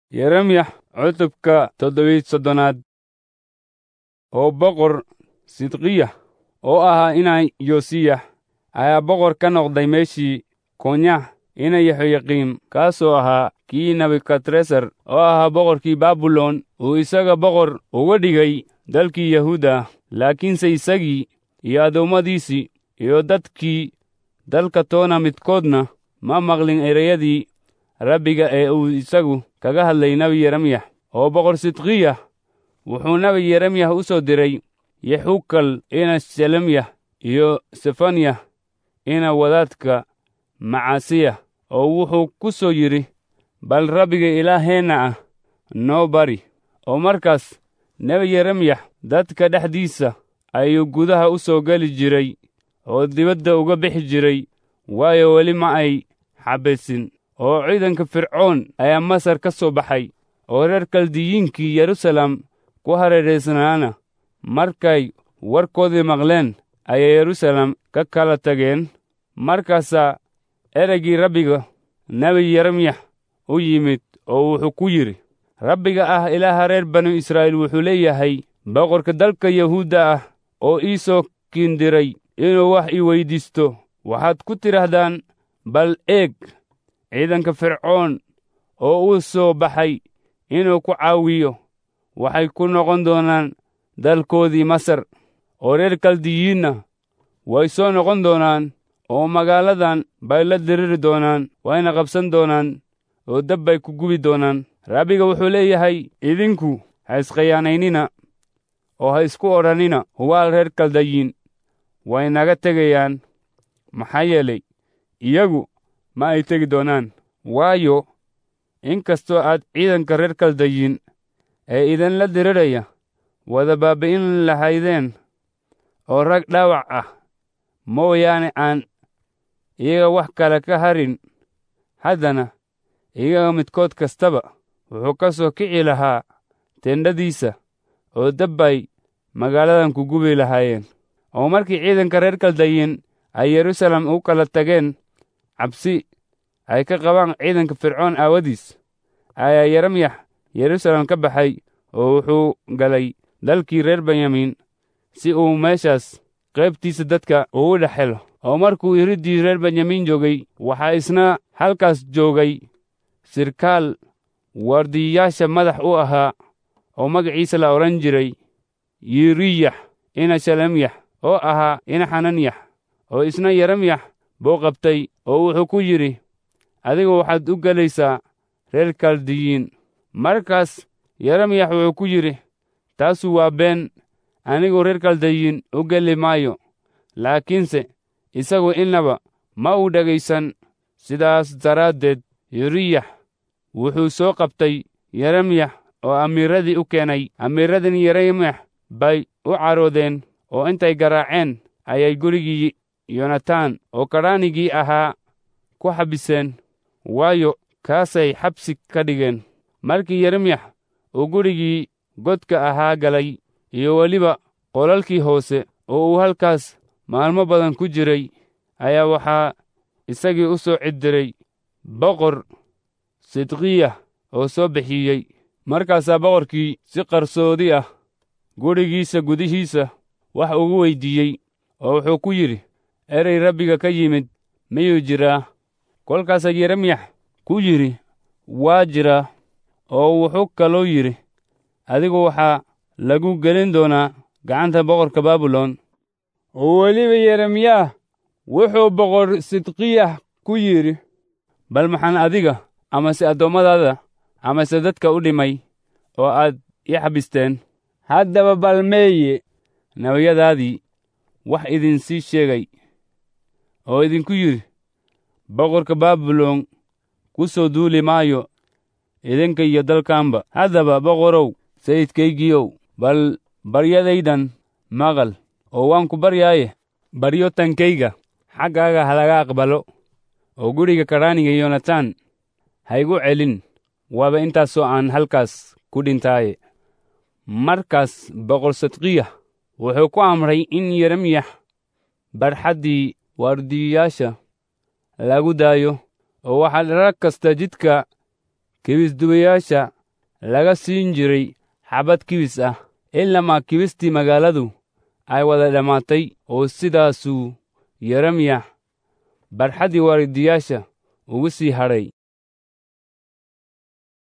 yeremyax cutubka toddobiy soddonaad oo boqor sidqiya oo ahaa inaa yosiyax ayaa boqor ka noqday meeshii konyax ina yehoyaqiim kaasoo ahaa kii nebukadresar oo ahaa boqorkii baabilon uu isaga boqor uga dhigay dalkii yahuuda laakiinse isagii iyo addoommadiisii iyo dadkii dalka toona midkoodna ma maqlin ereyadii rabbiga ee uu isagu kaga hadlay nebi yeremyax oo boqor sidqiya wuxuu nebi yeremyax u soo diray yexukal ina shelemyah iyo sefanyah ina wadaadka macasiya oo wuxuu ku soo yidhi bal rabbiga ilaaheenna ah noo bari oo markaas nebi yeremyax dadka dhexdiisa ayuu gudaha u soo geli jiray oo dibadda uga bixi jiray waayo weli ma ay xabaysin oo ciidanka fircoon ayaa masar ka soo baxay oo reer kaldiyiinkii yerusalem ku hareeraysnaana markay warkoodii maqleen ayay yerusalem ka kala tageen markaasaa ereygii rabbiga nebi yeremyax u yimid oo wuxuu ku yidhi rabbiga ah ilaaha reer banu israa'iil wuxuu leeyahay boqorka dalka yahuudda ah oo ii soo kiindiray inuu wax ii weyddiisto waxaad ku tidhaahdaan bal eeg ciidanka fircoon oo uu soo baxay inuu ku caawiyo waxay ku noqon doonaan dalkoodii masar oo reer kaldiyiinna way soo noqon doonaan oo magaaladan bay la diriri doonaan wayna qabsan doonaan oo dab bay ku gubi doonaan rabbiga wuxuu leeyahay idinku ha iskhiyaanaynina oo ha isku odhannina hubaal reer kaldayiin way naga tegayaan maxaa yeelay iyagu ma ay tegi doonaan waayo in kastoo aad ciidanka reer kaldayiin ee idinla diriraya wada baabbi'in lahaydeen oo rag dhaawac ah mooyaane aan iyaga wax kale ka harin haddana iyaga midkood kastaba wuxuu ka soo kici lahaa tendhadiisa oo dabbay magaaladan ku gubi lahaayeen oo markii ciidanka reer kaldayiin ay yerusalem u kala tageen cabsi ay ka qabaan ciidanka fircoon aawadiis ayaa yeremyax yerusalem ka baxay oo wuxuu galay dalkii reer benyamin si uu meeshaas qaybtiisa dadka ugu dhex helo oo markuu iriddii reer benyamin joogay waxaa isna halkaas joogay sirkaal waardiyayaasha madax u ahaa oo magaciisa la odhan jiray yiriyax ina shalemyax oo ahaa ina xananyax oo isna yeremyax buu qabtay oo wuxuu ku yidhi adigu waxaad u gelaysaa reer kaldiyiin markaas yeremyax wuxuu ku yidhi taasu waa been anigu reer kaldayiin u geli maayo laakiinse isagu innaba ma uu dhegaysan sidaas daraaddeed yiriyax wuxuu soo qabtay yeremyax oo amiiradii u keenay amiiradin yeremyax bay u caroodeen oo intay garaaceen ayay gurigii yonataan oo kadhaanigii ahaa ku xabiseen waayo kaasay xabsi ka dhigeen markii yeremyax uu gurigii godka ahaa galay iyo weliba qolalkii hoose oo uu halkaas maalmo badan ku jiray ayaa waxaa isagii u soo ciddiray boqor sidqiya oo soo bixiyey markaasaa boqorkii si qarsoodi ah gurigiisa gudihiisa wax ugu weyddiiyey oo wuxuu ku yidhi erey rabbiga ka yimid miyuu jiraa kolkaasaa yeremyax ku yidhi waa jiraa oo wuxuu kaloo yidhi adigu waxaa lagu gelin doonaa gacanta boqorka baabilon oo weliba yeremyaah wuxuu boqor sidqiyah ku yidhi bal maxaan adiga amase addoommadaada amase dadka u dhimay oo aad ii xabisteen haddaba bal meeye nebiyadaadii wax idinsii sheegay oo idinku yidhi boqorka baabilon ku soo duuli maayo idinka iyo dalkanba haddaba boqorow sayidkaygiiow bal baryadaydan maqal oo waan ku baryaaye baryo tankayga xaggaaga halaga aqbalo oo guriga kadhaaniga yonataan haygu celin waaba intaasoo aan halkaas ku dhintaaye markaas boqor sadqiya wuxuu ku amray in yeremyax barxaddii waardiyayaasha lagu daayo oo waxaa rag kasta jidka kibisdubayaasha laga siin jiray xabad kibis ah ilamaa kibistii magaaladu ay wada dhammaatay oo sidaasuu yeremiya barxaddii waaridiyaasha ugu sii hadhay